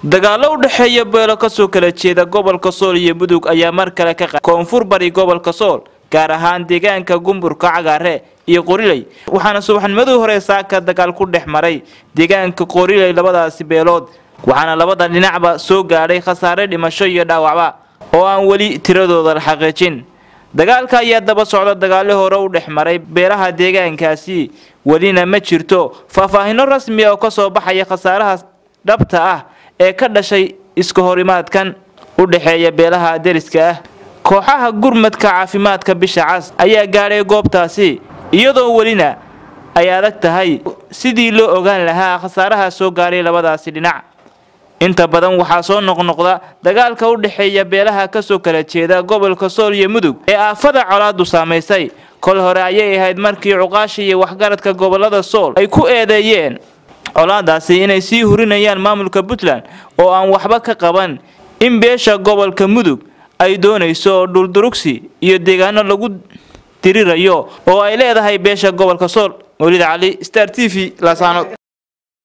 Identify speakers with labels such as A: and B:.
A: dagaalo u dhexeeya beelo kasoo kala jeeda gobolka sool iyo mudug ayaa mar kale ka qa koonfur bari gobolka sool gaar ahaan deegaanka gumburka cagaare iyo qoriley waxaana subaxnimadii hore saaka dagaal ku dhex maray deegaanka qoriley labadaasi beelood waxaana labada dhinacba soo gaadhay khasaare dhimasho iyo dhaawacba oo aan weli tiradooda la xaqiijin dagaalka ayaa daba socda dagaalo hore u dhex maray beelaha deegaankaasi welina ma jirto faahfaahino rasmi oo kasoo baxaya khasaaraha dhabta ah ee ka dhashay iska horimaadkan u dhexeeya beelaha deriska ah kooxaha gurmadka caafimaadka bisha cas ayaa gaadhay goobtaasi iyadoo welina ay adag tahay sidii loo ogaan lahaa khasaaraha soo gaadhay labadaasi dhinac inta badan waxaa soo noqnoqda dagaalka u dhexeeya beelaha kasoo kala jeeda gobolka sool iyo mudug ee aafada colaadu saamaysay kol hore ayay ahayd markii cuqaasha iyo waxgaradka gobolada sool ay ku eedeeyeen colaadaasi inay sii hurinayaan maamulka puntland oo aan waxba ka qaban in beesha gobolka mudug ay doonayso dhuldurugsi iyo deegaano lagu dirirayo oo ay leedahay beesha gobolka sool mawlid cali star t v laasano